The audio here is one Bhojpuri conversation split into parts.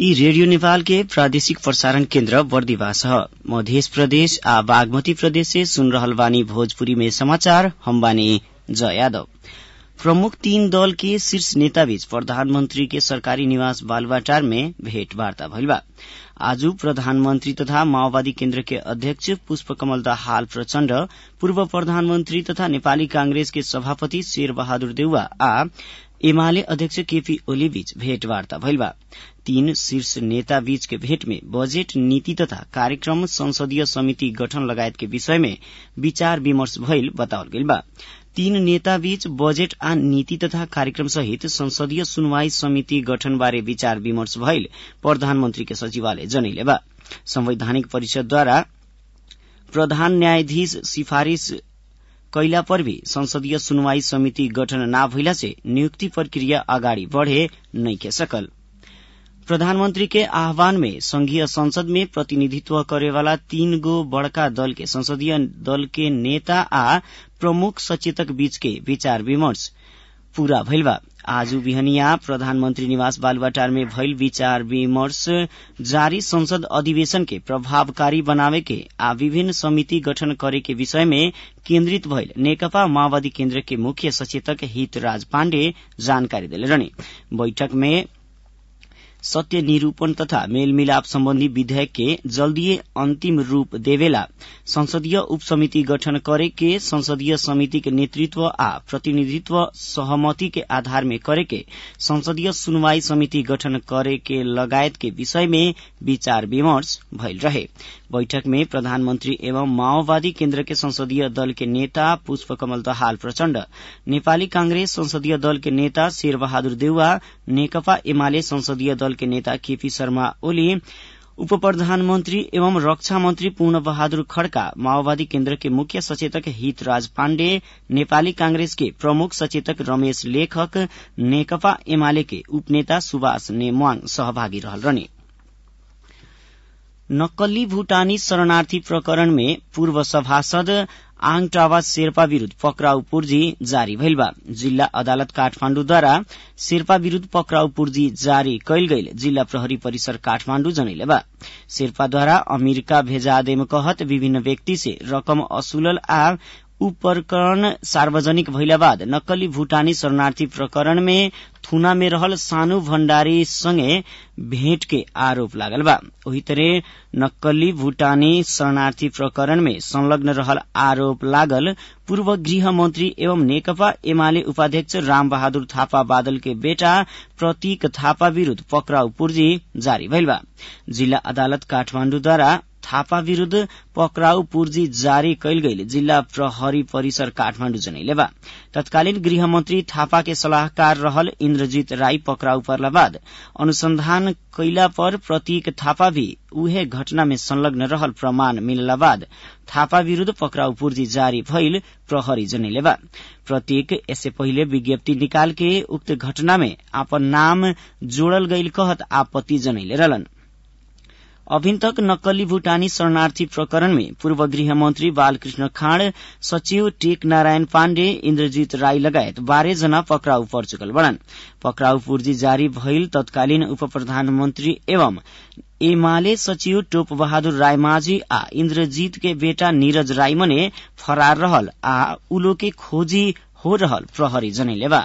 यी रेडियो नेपाल के प्रादेशिक प्रसारण केन्द्र बर्दिवास ह मध्य प्रदेश आ बागमती प्रदेश से सुन रहल बानी भोजपुरी में समाचार हम बानी जय यादव प्रमुख तीन दल के शीर्ष नेता बीच प्रधानमंत्री के सरकारी निवास बालुवाटार में भेंटवार्ता भइल बा आज प्रधानमंत्री तथा माओवादी केन्द्र के अध्यक्ष पुष्पकमल दाहाल प्रचण्ड पूर्व प्रधानमंत्री तथा नेपाली कांग्रेस के सभापति शेर बहादुर देउवा आ एमाले अध्यक्ष केपी ओली बीच भेंटवार्ता भइल बा तीन शीर्ष नेता बीच के भेंट में बजेट नीति तथा कार्यक्रम संसदीय समिति गठन लगायत के विषय में विचार विमर्श भइल बतावल गइल बा तीन नेता बीच बजेट आ नीति तथा कार्यक्रम सहित संसदीय सुनवाई समिति गठन बारे विचार विमर्श भइल प्रधानमंत्री के सचिवालय जनैले बा संवैधानिक परिषदद्वारा प्रधान न्यायाधीश सिफारिश कैला पर भी संसदीय सुनवाई समिति गठन ना भइला से नियुक्ति प्रक्रिया अगाडि बढ़े नइखे सकल प्रधानमंत्री के आह्वान में संघीय संसद में प्रतिनिधित्व करेवाला तीन गो बड़का दल के संसदीय दल के नेता आ प्रमुख सचेतक बीच के विचार विमर्श पूरा भइल बा आज बिहनिया प्रधानमंत्री निवास बालुवाटार में भइल विचार विमर्श जारी संसद अधिवेशन के प्रभावकारी बनावे के आ विभिन्न समिति गठन करे के विषय में केन्द्रित भइल नेकपा माओवादी केन्द्र के मुख्य सचेतक हितराज पाण्डे जानकारी देले रहने बैठक में सत्य निरूपण तथा मेलमिलाप सम्बन्धी विधेयक के जल्दीय अंतिम रूप देवेला संसदीय उपसमिति गठन करे के संसदीय समिति के नेतृत्व आ प्रतिनिधित्व सहमति के आधार में करे के संसदीय सुनवाई समिति गठन करे के लगायत के विषय में विचार विमर्श भइल रहे बैठक में प्रधानमंत्री एवं माओवादी केन्द्र के संसदीय दल के नेता पुष्पकमल दहाल प्रचण्ड नेपाली कांग्रेस संसदीय दल के नेता शेर बहादुर देउवा नेकपा एमाले संसदीय दल के नेता केपी शर्मा ओली उप प्रधानमन्त्री एवं रक्षा मन्त्री पूर्ण बहादुर खड्का माओवादी केन्द्र के मुख्य सचेतक हितराज पाण्डे नेपाली कांग्रेस के प्रमुख सचेतक रमेश लेखक नेकपा एमाले के उपनेता सुभाष नेमवाङ सहभागी रहल रहने नक्कली भूटानी शरणार्थी प्रकरण में पूर्व सभासद आङ टावा शेर्पा विरूद्ध पक्राउ पूर्जी जारी भइल बा जिल्ला अदालत काठमाण्डुद्वारा शेर्पा विरूद्ध पक्राउ पूर्जी जारी कैल गईल जिल्ला प्रहरी परिसर काठमाण्डु जनैले बा शेर्पाद्वारा अमेरिका भेजादेम कहत विभिन्न व्यक्ति से रकम असुलल आ ऊ प्रकरण सार्वजनिक भइला बाद नक्कली भूटानी शरणार्थी प्रकरण में थुना में रहल सानु भण्डारी सँगै भेट के आरोप लागल बा ओही तरह नक्कली भूटानी शरणार्थी प्रकरण में संलग्न रहल आरोप लागल पूर्व गृह मंत्री एवं नेकपा एमाले उपाध्यक्ष राम बहादुर थापा बादल के बेटा प्रतीक थापा विरूद्ध पक्राउ पूर्जी जारी भइल बा जिल्ला अदालत काठमाण्डुद्वारा थापा विरूद्ध पक्राउ पूर्जी जारी कैल गईल जिल्ला प्रहरी परिसर काठमाण्डु जनैले बा तत्कालीन गृहमन्त्री थापा के सलाहकार रहल इन्द्रजीत राई पक्राउ पर्ला बाद अनुसंधान कैला पर प्रतीक थापा भी उहे घटना में संलग्न रहल प्रमाण मिलला बाद थापा विरूद्ध पक्राउ पूर्जी जारी भइल प्रहरी जनैले बा प्रतीक यससे पहिले विज्ञप्ति निकाल के उक्त घटना में आपन नाम जोड़ल गईल कहत आपत्ति जनैले रहलन अभिन तक नक्कली भूटानी शरणार्थी प्रकरण में पूर्व गृह मंत्री बालकृष्ण खाँड सचिव टेक नारायण पाण्डे इन्द्रजीत राई लगायत बाह्र जना पक्राउ पर चुकल बड़न पक्राउ पूर्जी जारी भइल तत्कालीन उप प्रधानमन्त्री एवं एमाले सचिव टोप बहादुर राय माझी आ इन्द्रजीत के बेटा नीरज राई मने फरार रहल आ उलो के खोजी हो रहल प्रहरी जनैले बा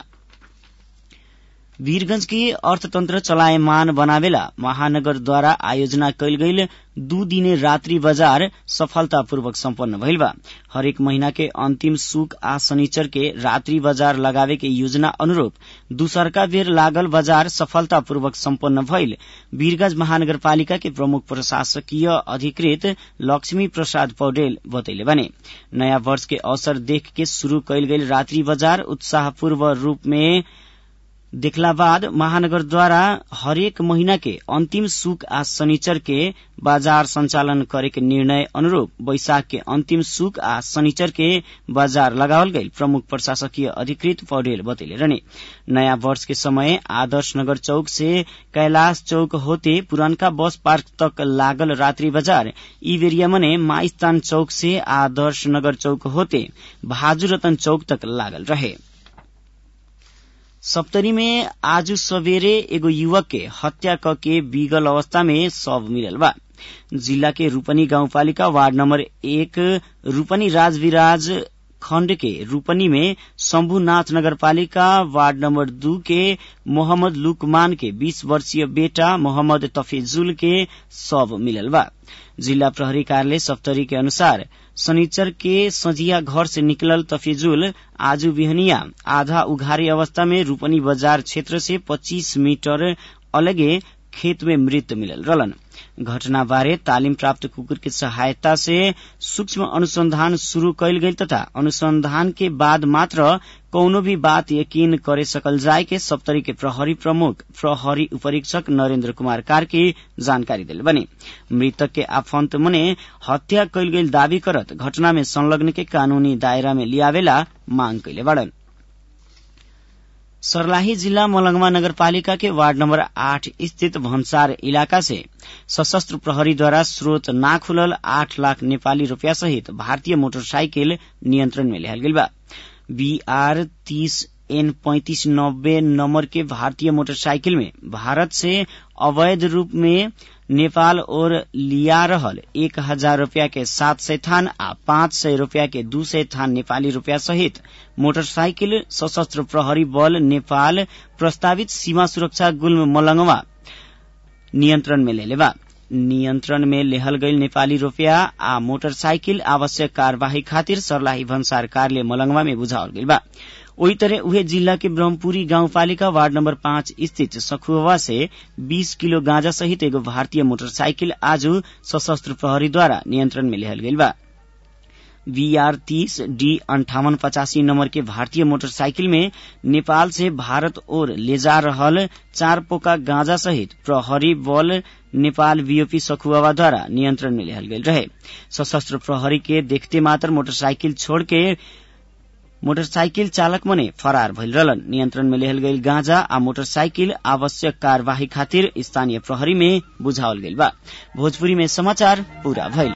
वीरगंज के अर्थतन्त्र चलायमान बनावेला महानगरद्वारा आयोजना कैल गईल दू दिने रात्रि बजार सफलतापूर्वक सम्पन्न भइल बा हरेक महीना के अंतिम सुक आ शनिचर के रात्रि बजार लगावे के योजना अनुरूप दूसरका बेर लागल बजार सफलतापूर्वक सम्पन्न भइल वीरगंज महानगरपालिका के प्रमुख प्रशासकीय अधिकृत लक्ष्मी प्रसाद पौडेल बतैले बने नयाँ वर्ष के अवसर देख के शुरू कैल गईल रात्रि बजार उत्साहपूर्व रूप में देखला बाद महानगरद्वारा हरेक महीना के अंतिम सुक आ शनिचर के बाजार संचालन करे के निर्णय अनुरूप बैशाख के अंतिम सुक आ शनिचर के बाजार लगावल गई प्रमुख प्रशासकीय अधिकृत पौडेल बतैले रहने नयाँ वर्ष के समय आदर्श नगर चौक से कैलाश चौक होते पुरनका बस पार्क तक लागल रात्रि बाजार ई बेरिया मने माइस्तान चौक से आदर्श नगर चौक होते भाजू रतन चौक तक लागल रहे सप्तरी में आज सवेरे एगो युवक के हत्या करके बीगल अवस्था में शव मिलल बा जिला के रूपनी गाउँपालिका वार्ड नम्बर एक रूपनी राजविराज खण्ड के रूपनी में शम्भुनाथ नगरपालिका वार्ड नम्बर दू के मोहम्मद लुकमान के 20 वर्षीय बेटा मोहम्मद तफिजुल के शव मिलल बा जिला प्रहरी कार्यालय सप्तरी के अनुसार शनिचर के सजिया घर से निकलल तफिजुल आज बिहनिया आधा उघारी अवस्था में रूपनी बाजार क्षेत्र से 25 मीटर अलगे खेत में मृत मिलल रहलन घटना बारे तालिम प्राप्त कुकुर की सहायता से सूक्ष्म अनुसंधान शुरू कैल गई तथा अनुसंधान के बाद मात्र कौनो भी बात यकीन करे सकल जाय के सप्तरी के प्रहरी प्रमुख प्रहरी उपरीक्षक नरेन्द्र कुमार कार्की जानकारी दिल बने मृतक के आफंत मने हत्या कैल गई दावी करत घटना में संलग्न के कानूनी दायरा में लियावेला मांग कैले बड़न सर्लाही जिल्ला मलंगवा नगरपालिका के वार्ड नम्बर आठ स्थित भन्सार इलाका से सशस्त्र प्रहरीद्वारा स्रोत ना खुलल आठ लाख नेपाली रूपियाँ सहित भारतीय मोटरसाइकिल नियन्त्रण में लिहल गइल बा बीआर तीस एन पैंतीस नब्बे नंबर के भारतीय मोटरसाइकिल में भारत से अवैध रूप में नेपाल और लिया रहल एक हजार रूपया के सात सय थान आ पाँच सय रूपया के दू सय थान नेपाली रूपया सहित मोटरसाइकिल सशस्त्र प्रहरी बल नेपाल प्रस्तावित सीमा सुरक्षा गुल्म मलंगवा नियन्त्रण में लेले बा नियन्त्रण में लेहल गईल नेपाली रूपया आ मोटरसाइकिल आवश्यक कार्यवाही खातिर सर्लाही भन्सार कार्यालय मलंगवा में बुझावल गईल बा ओही तरह उहे जिल्ला के ब्रह्मपुरी गाउँपालिका वार्ड नम्बर पाँच स्थित सखुवा से 20 किलो गांजा सहित एगो भारतीय मोटरसाइकिल आज सशस्त्र प्रहरीद्वारा नियन्त्रण में लिहल गईल बा बीआर तीस डी अंठावन पचासी नंबर के भारतीय मोटरसाइकिल में नेपाल से भारत ओर ले जा रहल चार पोका गांजा सहित प्रहरी बल नेपाल बीओपी सखुआ द्वारा नियंत्रण में लिहल गईल रहे सशस्त्र प्रहरी के देखते मात्र मोटरसाइकिल छोड़ के मोटरसाइकिल चालक मने फरार भइल रहलन नियन्त्रण में लेहल गईल गांजा आ मोटरसाइकिल आवश्यक कार्यवाही खातिर स्थानीय प्रहरी में बुझावल गईल बा भोजपुरी में समाचार पूरा भइल